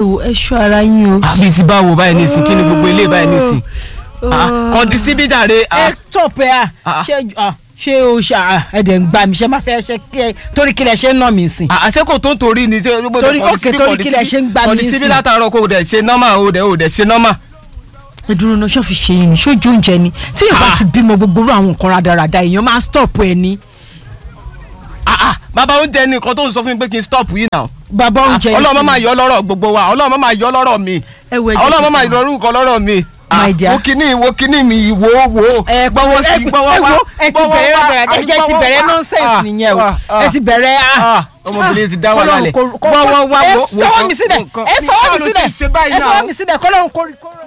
wo ẹ ṣọ́ ara yín o. àbí ti báwo báyìí nísìn kí ni gbogbo ilé báyìí nísìn kọ́ndí síbí jàre ẹ tọ̀pẹ́ à Ah. ṣé ah, ṣé o ṣe ah, ẹ dẹ̀ ń gbà mí ṣe máa fẹ́ ṣe kí ẹ torí kí lẹ ṣe ń nà mí sìn. àṣẹ kò tó ń torí ni Torí- okay, torí kí lẹ ṣe ń gbà mí kọ́ndí síbí nísìn. látàárọ̀ kò dẹ̀ ṣe nọ́mà o dẹ̀ o dẹ̀ ṣe nọ́mà. ẹ dúró náà ṣọ́ọ̀fì ṣe yín ni ṣójú oúnjẹ ni tí èèyàn bá Ah. ti bímọ gbogbo irú àwọn nǹkan rádaràda èèyàn máa ń stop ẹ ní. Ah, ah, bàbá oúnjẹ ni nǹkan tó ń sọ fún mi pé kí n stop yìí náà. bàbá oúnjẹ ni ọlọ́run kí máa ni? yọ lọ́rọ̀ gbogbo wa ọlọ́run máa yọ lọ́rọ̀ mi ẹ wo ẹjẹ ọlọ́run kí máa n yọ orúkọ lọ́rọ̀ mi. My dear. wo kíní wo kíní mi wo wo. ẹ gbọ́wọ́ ẹ gbọ́wọ́ wá ẹ ti bẹ̀rẹ̀ rádaràda ẹ jẹ́ ti bẹ̀rẹ̀ nonsense nìyẹn o ẹ ti bẹ̀rẹ̀ ah. ọmọbìnrin ti dá wà lálẹ́. Kọ́lọ́run kó- kó- gbọ́wọ́ wá ẹ wo wo fọwọ́ mi sílẹ̀ nǹkan- ẹ fọwọ́ mi nǹkan ló sílẹ̀ ti ṣe báyìí ẹ náà. fọwọ́ mi sílẹ̀ kọ́lọ́run kó